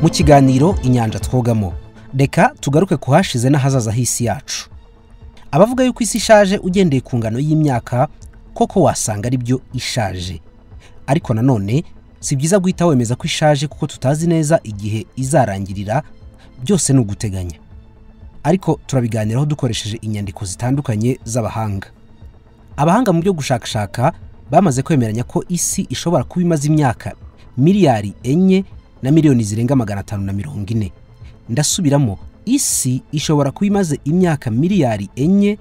mu kiganiro inyanja twogamo reka tugaruke ku hashize n'ahazaza h'isi yacu abavuga yuko isi ishaje ugendeye ku ngano y'imyaka koko wasanga ari byo ishaje ariko nanone si byiza guhita wemeza ko ishaje kuko tutazi neza igihe izarangirira byose ni uguteganya ariko turabiganiraho dukoresheje inyandiko zitandukanye z'abahanga abahanga mu byo gushakashaka bamaze kwemeranya ko isi ishobora kuba imaze imyaka miliyari enye na miliyoni zirenga magana atanu na mirongo ine ndasubiramo isi ishobora kuba imaze imyaka miliyari enye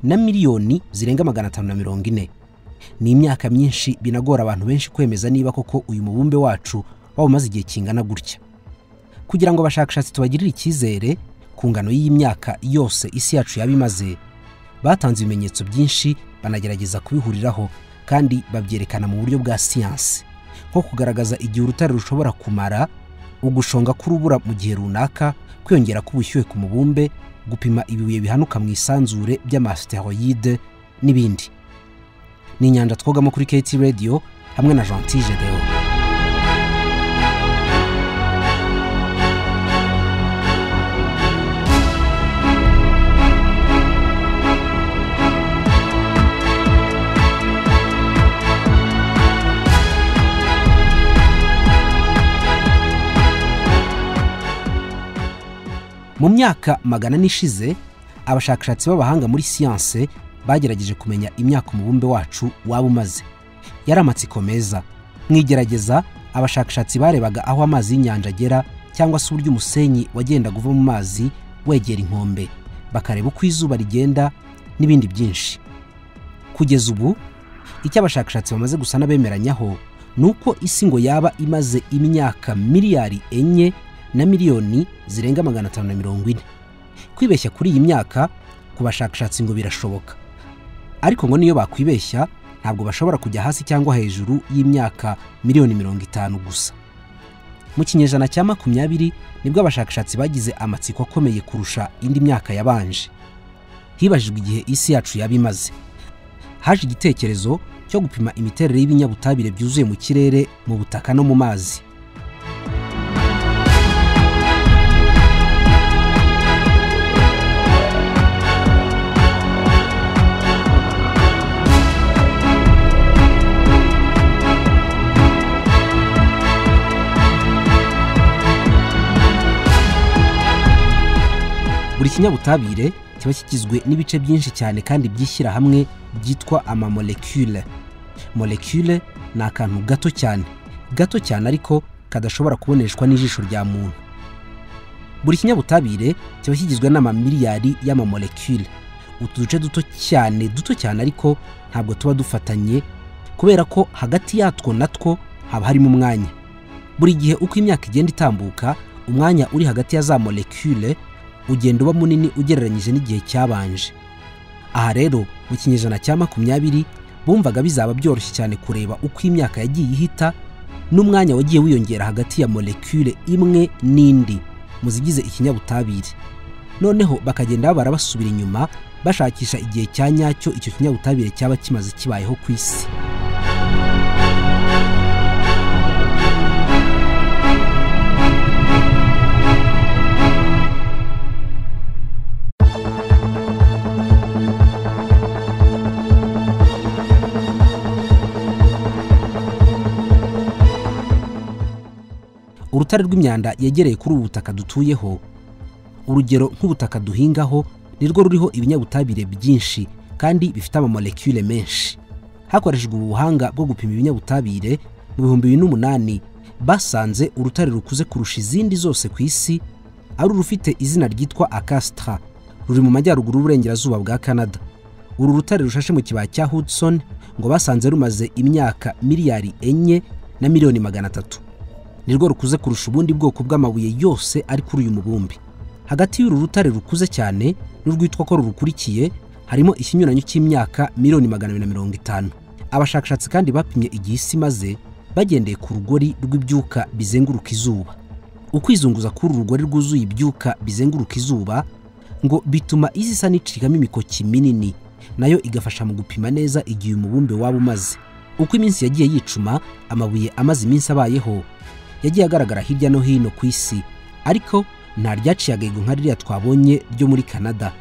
na miliyoni zirenga magana atanu na mirongo ine ni imyaka myinshi binagora abantu benshi kwemeza niba koko uyu mubumbe wacu waba umaze igihe kingana gutya kugira ngo abashakashatsi tubagirire icyizere ku ngano y'iyi myaka yose isi yacu yaba imaze batanze ibimenyetso byinshi banagerageza kubihuriraho kandi babyerekana mu buryo bwa siyansi nko kugaragaza igihe urutare rushobora kumara ugushonga k'urubura mu gihe runaka kwiyongera k'ubushyuhe ku mubumbe gupima ibibuye bihanuka mu isanzure by'amasiteroyide n'ibindi ni inyanja twogamo kuri keti radiyo hamwe na jantije deo mu myaka magana n'ishize abashakashatsi b'abahanga muri siyanse bagerageje kumenya imyaka umubumbe wacu waba umaze yari amatsiko meza mu igerageza abashakashatsi barebaga aho amazi y'inyanja agera cyangwa se uburyo umusenyi wagendaga uva mu mazi wegera inkombe bakareba uko izuba rigenda n'ibindi byinshi kugeza ubu icyo abashakashatsi bamaze gusa n'abemeranyaho ni uko isi ngo yaba imaze imyaka miliyari enye na miliyoni zirenga magana atanu na mirongo ine kwibeshya kuri iyi myaka ku bashakashatsi ngo birashoboka ariko ngo niyo bakwibeshya ntabwo bashobora kujya hasi cyangwa hejuru y'imyaka miliyoni mirongo itanu gusa mu kinyejana cya makumyabiri nibwo abashakashatsi bagize amatsiko akomeye kurusha indi myaka yabanje hibajijwe igihe isi yacu yaba imaze haje igitekerezo cyo gupima imiterere y'ibinyabutabire byuzuye mu kirere mu butaka no mu mazi buri kinyabutabire kiba kigizwe n'ibice byinshi cyane kandi by'ishyirahamwe byitwa amamolekule molekule ni akantu gato cyane gato cyane ariko kadashobora kuboneshwa n'ijisho rya muntu buri kinyabutabire kiba kigizwe n'amamiliyari y'amamolekule utu duce duto cyane duto cyane ariko ntabwo tuba dufatanye kubera ko hagati yatwo natwo haba harimo umwanya buri gihe uko imyaka igenda itambuka umwanya uri hagati ya za molekule ugenda uba munini ugereranyije n'igihe cyabanje aha rero mu kinyejana cya makumyabiri bumvaga bizaba byoroshye cyane kureba uko imyaka yagiye ihita n'umwanya wagiye wiyongera hagati ya molekule imwe n'indi mu zigize ikinyabutabire noneho bakagenda babara basubira inyuma bashakisha igihe cya nyacyo icyo kinyabutabire cyaba kimaze kibayeho ku isi urutare rw'imyanda yegereye kuri ubu butaka dutuyeho urugero nk'ubutaka duhingaho nirwo ruriho ibinyabutabire byinshi kandi bifite amamolekule menshi hakoreshejwe ubu buhanga bwo gupima ibinyabutabire mu bihumbi bibiri n'umunani basanze urutare rukuze kurusha izindi zose ku isi ari urufite izina ryitwa akasitara ruri mu majyaruguru y'uburengerazuba bwa canada uru rutare rushashe mu kibaya cya hudson ngo basanze rumaze imyaka miliyari enye na miliyoni magana atatu nirwo rukuze kurusha ubundi bwoko bw'amabuye yose ari kuri uyu mubumbi hagati y'uru rutare rukuze cyane n'urwitwa ko rurukurikiye harimo ikinyuranyo cy'imyaka miliyoni magana abiri na mirongo itanu abashakashatsi kandi bapimye igihe isi imaze bagendeye ku rugori rw'ibyuka bizenguruka izuba ukwizunguza k'uru rugori rwuzuye ibyuka bizenguruka izuba ngo bituma isi isa n'icikamo imikoki minini nayo igafasha mu gupima neza igihe umubumbe waba umaze uko iminsi yagiye yicuma amabuye amaze iminsi abayeho yagiye agaragara hirya no hino ku isi ariko nta ryaciye agahigo nka ririya twabonye ryo muri canada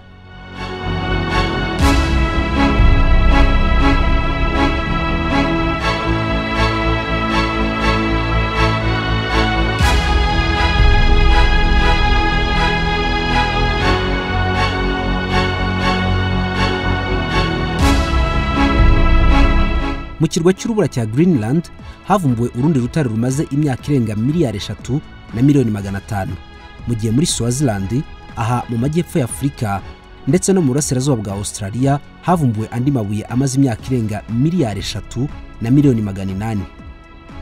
mu kirwa cy'urubura cya greenland havumbuwe urundi rutare rumaze imyaka irenga miliyari eshatu na miliyoni magana atanu mu gihe muri swaziland aha mu majyepfo ya afurika ndetse no mu burasirazuba bwa australia havumbuwe andi mabuye amaze imyaka irenga miliyari eshatu na miliyoni magana inani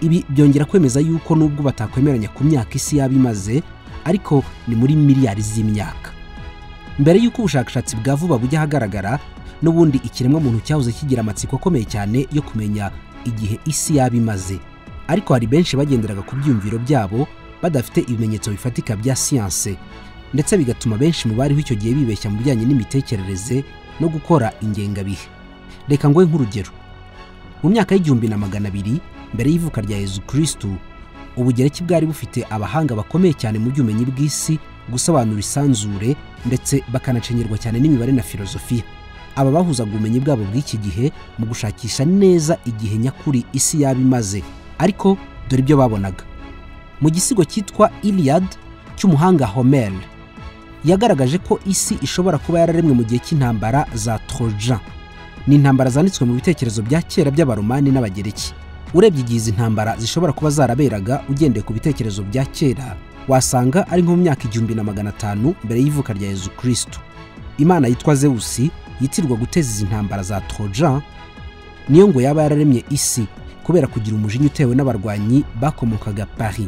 ibi byongera kwemeza yuko nubwo batakwemeranya ku myaka isi yaba imaze ariko ni muri miliyari z'imyaka mbere y'uko ubushakashatsi bwa vuba bujya ahagaragara n'ubundi ikiremwamuntu cyahoze kigira amatsiko akomeye cyane yo kumenya igihe isi yaba imaze ariko hari benshi bagenderaga ku byiyumviro byabo badafite ibimenyetso bifatika bya siyanse ndetse bigatuma benshi mu bariho icyo gihe bibeshya mu bijyanye n'imitekerereze no gukora ingengabihe reka ngoye nk'urugero mu myaka y'igihumbi na magana abiri mbere y'ivuka rya yezu kirisitu ubugereki bwari bufite abahanga bakomeye cyane mu by'ubumenyi bw'isi gusobanura isanzure ndetse bakanacengerwa cyane n'imibare na filozofiya aba bahuzaga ubumenyi bwabo bw'iki gihe mu gushakisha neza igihe nyakuri isi yaba imaze ariko dore ibyo babonaga mu gisigo cyitwa Iliad cy'umuhanga Homer yagaragaje ko isi ishobora kuba yararemwe mu gihe cy'intambara za Trojan ni intambara zanditswe mu bitekerezo bya kera by'abaromani n'abagereki urebye igihe izi ntambara zishobora kuba zaraberaga ugendeye ku bitekerezo bya kera wasanga ari nko mu myaka igihumbi na magana atanu mbere y'ivuka rya yezu kirisitu imana yitwa zewusi yitirwa guteza izi ntambara za trojan niyo ngo yaba yararemye isi kubera kugira umujinya utewe n'abarwanyi bakomokaga paris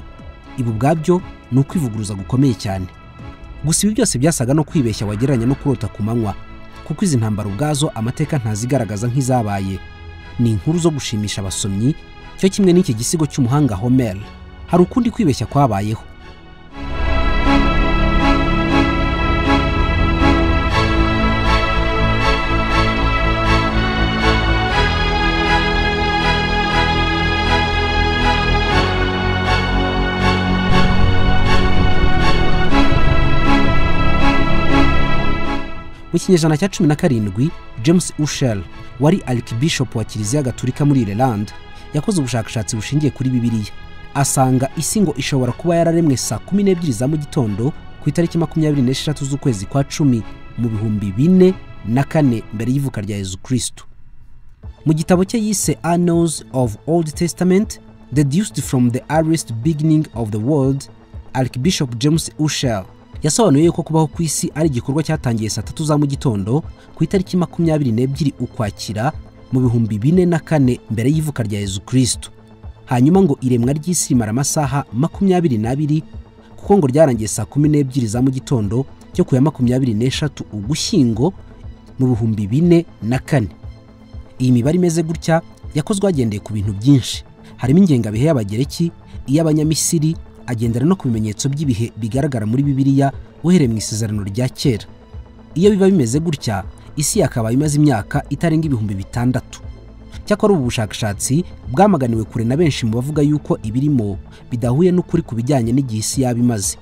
ibi ubwabyo ni ukwivuguruza gukomeye cyane gusa ibi byose byasaga no kwibeshya wagereranya no kurota ku manywa kuko izi ntambara ubwazo amateka ntazigaragaza nk'izabaye ni inkuru zo gushimisha abasomyi cyo kimwe n'iki gisigo cy'umuhanga homer hari ukundi kwibeshya kwabayeho mu kinyejana cya cumi na karindwi james ushel wari arikibishop wa kiliziya gaturika muri ireland yakoze ubushakashatsi bushingiye kuri bibiliya asanga isi ngo ishobora kuba yararemwe saa kumi n'ebyiri za mu gitondo ku itariki makumyabiri n'esheshatu z'ukwezi kwa cumi mu bihumbi bine na kane mbere y'ivuka rya yezu kirisitu mu gitabo cye yise annals of old testament deduced from the earliest beginning of the world arikibishop james ushel yasobanuye yuko kubaho ku isi ari igikorwa cyatangiye saa tatu za mu gitondo ku itariki makumyabiri n'ebyiri ukwakira mu bihumbi bine na kane mbere y'ivuka rya yezu kirisitu hanyuma ngo iremwa ry'isi rimara amasaha makumyabiri n'abiri kuko ngo ryarangiye saa kumi n'ebyiri za mu gitondo cyo ku ya makumyabiri n'eshatu ugushyingo mu bihumbi bine na kane iyi mibare imeze gutya yakozwe hagendeye ku bintu byinshi harimo ingengabihe y'abagereki iy'abanyamisiri agendera no ku bimenyetso by'ibihe bigaragara muri bibiliya uhereye mu isezerano rya kera iyo biba bimeze gutya isi yakabaye imaze imyaka itarenga ibihumbi bitandatu cyakora ubu bushakashatsi bwamaganiwe kure na benshi mu bavuga yuko ibirimo bidahuye n'ukuri ku bijyanye n'igihe isi yaba imaze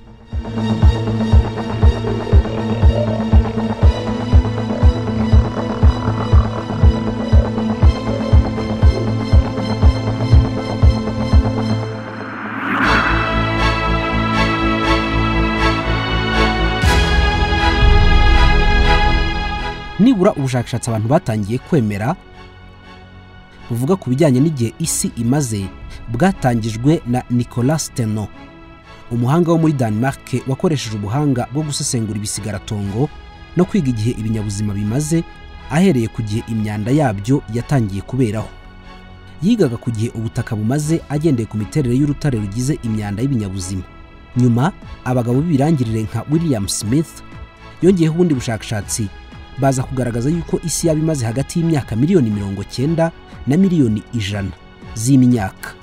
nibura ubushakashatsi abantu batangiye kwemera buvuga ku bijyanye n'igihe isi imaze bwatangijwe na nicolas teno umuhanga wo muri denmark wakoresheje ubuhanga bwo gusesengura ibisigaratongo no kwiga igihe ibinyabuzima bimaze ahereye ku gihe imyanda yabyo yatangiye kuberaho yigaga ku gihe ubutaka bumaze agendeye ku miterere y'urutare rugize imyanda y'ibinyabuzima nyuma abagabo b'ibirangirire nka william smith yongeyeho ubundi bushakashatsi baza kugaragaza yuko isi yaba imaze hagati y'imyaka miliyoni mirongo cyenda na miliyoni ijana z'imyaka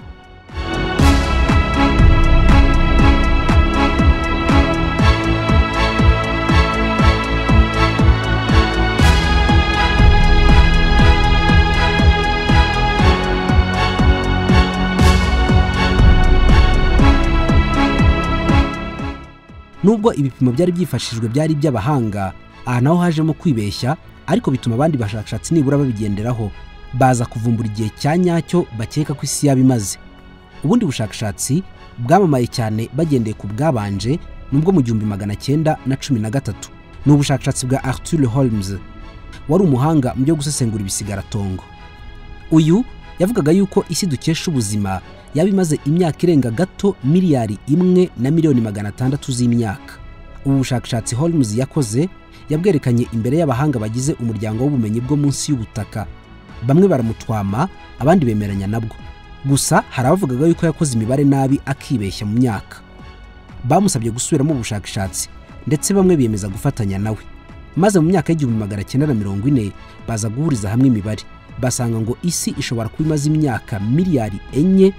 nubwo ibipimo byari byifashishijwe byari iby'abahanga aha naho hajemo kwibeshya ariko bituma abandi bashakashatsi nibura babigenderaho baza kuvumbura igihe cya nyacyo bakeka ko isi yaba imaze ubundi bushakashatsi bwamamaye cyane bagendeye ku bwabanje nubwo mu gihumbi magana cyenda na cumi na gatatu ni ubushakashatsi bwa arthur holmes wari umuhanga mu byo gusesengura ibisigaratongo uyu yavugaga yuko isi dukesha ubuzima yaba imaze imyaka irenga gato miliyari imwe na miliyoni magana atandatu z'imyaka ubu bushakashatsi holmes yakoze yabwerekanye imbere y'abahanga bagize umuryango w'ubumenyi bwo munsi y'ubutaka bamwe baramutwama abandi bemeranya nabwo gusa hari abavugaga yuko yakoze imibare nabi akibeshya mu myaka bamusabye gusubiramo ubushakashatsi ndetse bamwe biyemeza gufatanya nawe maze mu myaka y'igihumbi magana cyenda na mirongo ine baza guhuriza hamwe imibare basanga ngo isi ishobora kuba imaze imyaka miliyari enye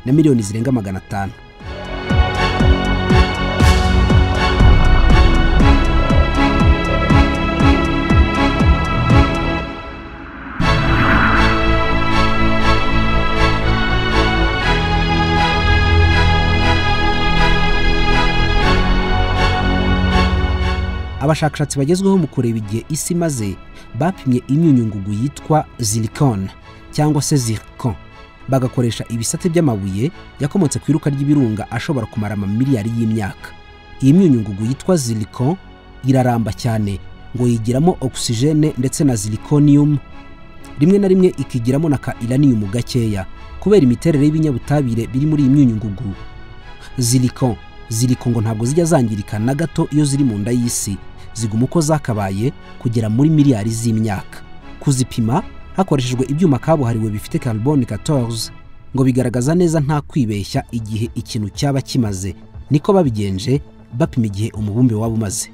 na miliyoni zirenga magana atanu abashakashatsi bagezweho mu kureba igihe isi maze bapimye imyunyungugu yitwa zirikone cyangwa se zirikon bagakoresha ibisate by'amabuye yakomotse ku iruka ry'ibirunga ashobora kumara amamiliyari y'imyaka iyi myunyungugu yitwa zirikon iraramba cyane ngo yigiramo ogisijene ndetse na zirikoniyumu rimwe na rimwe ikigiramo na ka iraniyumu gakeya kubera imiterere y'ibinyabutabire biri muri iyi myunyungugu zirikon ziriko ngo ntabwo zijya zangirika na gato iyo ziri mu nda y'isi ziguma uko zakabaye kugera muri miliyari z'imyaka kuzipima hakoreshejwe ibyuma kabuhariwe bifite carbone 14 ngo bigaragaza neza nta kwibeshya igihe ikintu cyaba kimaze niko babigenje bapima igihe umubumbe waba umaze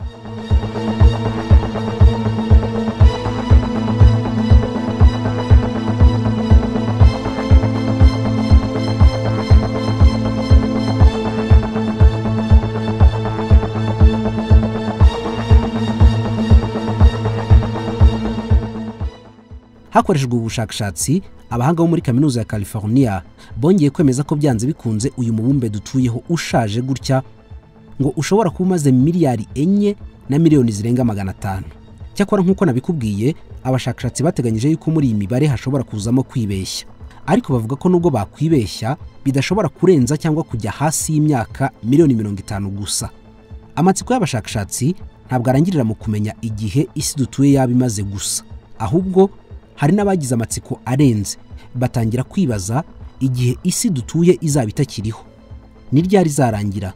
hakoreshejwe ubushakashatsi abahanga bo muri kaminuza ya california bongeye kwemeza ko byanze bikunze uyu mubumbe dutuyeho ushaje gutya ngo ushobora kuba umaze miliyari enye na miliyoni zirenga magana atanu cyakora nk'uko nabikubwiye abashakashatsi bateganyije yuko muri iyi mibare hashobora kuzamo kwibeshya ariko bavuga ko nubwo bakwibeshya bidashobora kurenza cyangwa kujya hasi y'imyaka miliyoni mirongo itanu gusa amatsiko y'abashakashatsi ntabwo arangirira mu kumenya igihe isi dutuye yaba imaze gusa ahubwo hari n'abagize amatsiko arenze batangira kwibaza igihe isi dutuye izaba itakiriho ni ryari izarangira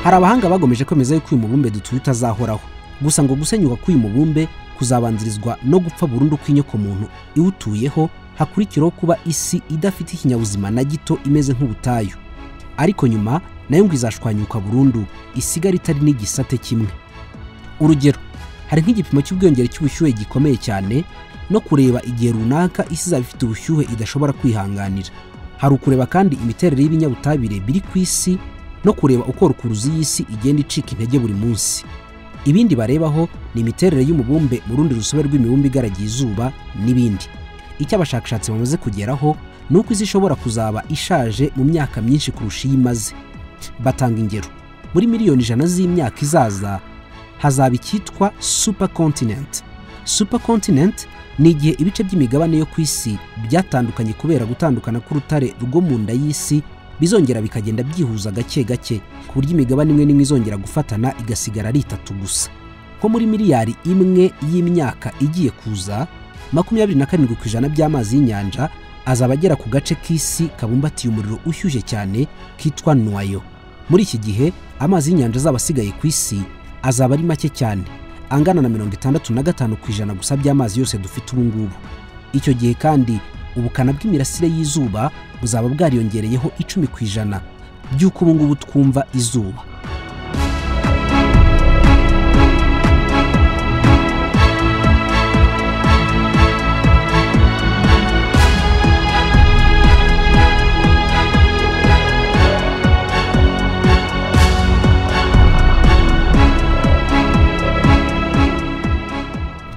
hari abahanga bagomeje kwemeza yuko uyu mubumbe dutuye utazahoraho gusa ngo gusenyuka k'uyu mubumbe kuzabanzirizwa no gupfa burundu kw'inyokomuntu iwutuyeho hakurikiraho kuba isi idafite ikinyabuzima na gito imeze nk'ubutayu ariko nyuma nayo ngo izashwanyuka burundu isigara itari n'igisate kimwe urugero hari nk'igipimo cy'ubwiyongere cy'ubushyuhe gikomeye cyane no kureba igihe runaka isi izaba ifite ubushyuhe idashobora kwihanganira hari ukureba kandi imiterere y'ibinyabutabire biri ku isi no kureba uko rukuruzi y'isi igenda icika intege buri munsi ibindi barebaho ni imiterere y'umubumbe mu rundi rusobe rw'imibumbe igaragiye izuba n'ibindi icyo abashakashatsi bamaze kugeraho ni uko isi ishobora kuzaba ishaje mu myaka myinshi kurusha iyo imaze batanga ingero muri miliyoni ijana z'imyaka izaza hazaba icyitwa supercontinent supercontinent ni igihe ibice by'imigabane yo ku isi byatandukanye kubera gutandukana k'urutare rwo mu nda y'isi bizongera bikagenda byihuza gake gake ku buryo imigabane imwe n'imwe izongera gufatana igasigara ari itatu gusa nko muri miliyari imwe y'imyaka igiye kuza makumyabiri na karindwi ku ijana by'amazi y'inyanja azaba agera ku gace k'isi kabumbatiye umuriro ushyushye cyane kitwa nuwayo muri iki gihe amazi y'inyanja azaba asigaye ku isi azaba ari make cyane angana na mirongo itandatu na gatanu ku ijana gusa by'amazi yose dufite ubu ngubu icyo gihe kandi ubukana bw'imirasire y'izuba buzaba bwariyongereyeho icumi ku ijana by'uko ubu ngubu twumva izuba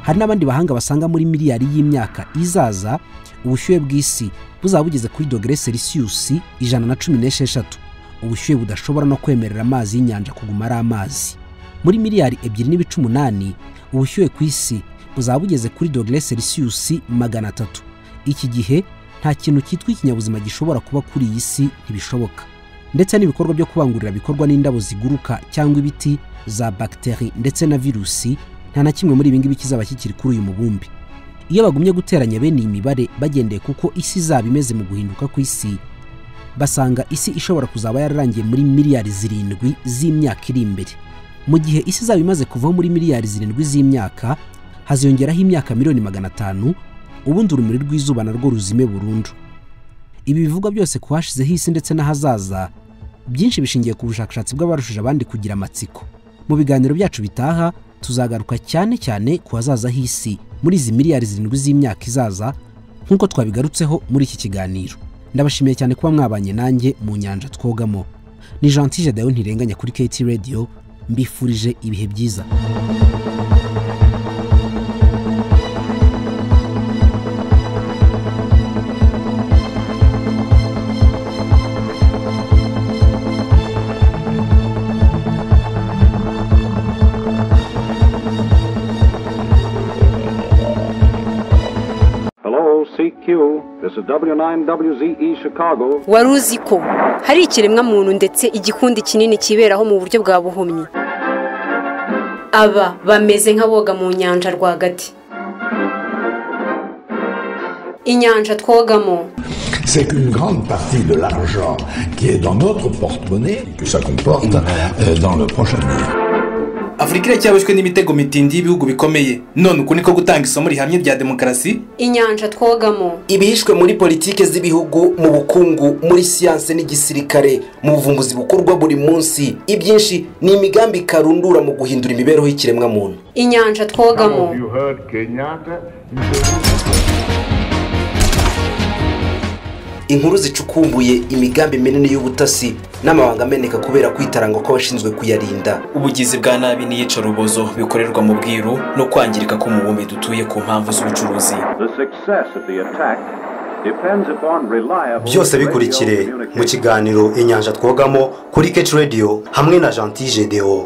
hari n'abandi bahanga basanga muri miliyari y'imyaka izaza ubushyuhe bw'isi buzaba bugeze kuri dogere selisiyusi ijana na cumi n'esheshatu ubushyuhe budashobora no kwemerera amazi y'inyanja kuguma ari amazi muri miliyari ebyiri n'ibice umunani ubushyuhe ku isi buzaba bugeze kuri dogere selisiyusi magana atatu iki gihe nta kintu cyitwa ikinyabuzima gishobora kuba kuri iyi si ntibishoboka ndetse n'ibikorwa byo kubangurira bikorwa n'indabo ziguruka cyangwa ibiti za bagiteri ndetse na virusi nta na kimwe muri ibi ngibi kizaba kikiri kuri uyu mubumbe iyo bagumye guteranya bene iyi mibare bagendeye kuko isi izaba imeze mu guhinduka ku isi basanga isi ishobora kuzaba yararangiye muri miliyari zirindwi z'imyaka iri imbere mu gihe isi izaba imaze kuvaho muri miliyari zirindwi z'imyaka haziyongeraho imyaka miliyoni magana atanu ubundi urumuri rw'izuba narwo ruzime burundu ibi bivugwa byose ku hashizeho isi ndetse n'ahazaza byinshi bishingiye ku bushakashatsi bw'abarushije abandi kugira amatsiko mu biganiro byacu bitaha tuzagaruka cyane cyane ku hazaza h'isi muri izi miliyari zirindwi z'imyaka izaza nk'uko twabigarutseho muri iki kiganiro ndabashimiye cyane kuba mwabanye nanjye mu nyanja twogamo ni jantije dayo ntirenganya kuri keti radiyo mbifurije ibihe byiza Hello, CQ. This is W9WZE Chicago. wari uzi ko hari ikiremwamuntu ndetse igikundi kinini kiberaho mu buryo bwa buhumyi aba bameze nk'aboga mu nyanja rwagati inyanja twogamo c'est qu'une grande partie de l'argent qui est dans notre porte-monnaie, que ça comporte euh, dans le prochain avenir. afurika iracyaboshywe n'imitego mitindi y'ibihugu bikomeye none uku niko gutanga isomo rihamye rya demokarasi inyanja twogamo ibihishwe muri politiki z'ibihugu mu bukungu muri siyanse n'igisirikare mu buvumbuzi bukorwa buri munsi ibyinshi ni imigambi karundura mu guhindura imibereho y'ikiremwamuntu inyanja twogamo inkuru zicukumbuye imigambi minini y'ubutasi n'amabanga ameneka kubera kwitaranga kw'abashinzwe kuyarinda ubugizi bwa nabi n'iyicarubozo bikorerwa mu bwiru no kwangirika k'umubumbe dutuye ku mpamvu z'ubucuruzi The success of the attack depends upon reliable. byose bikurikire mu kiganiro inyanja twogamo kuri keci radiyo hamwe na jean tideo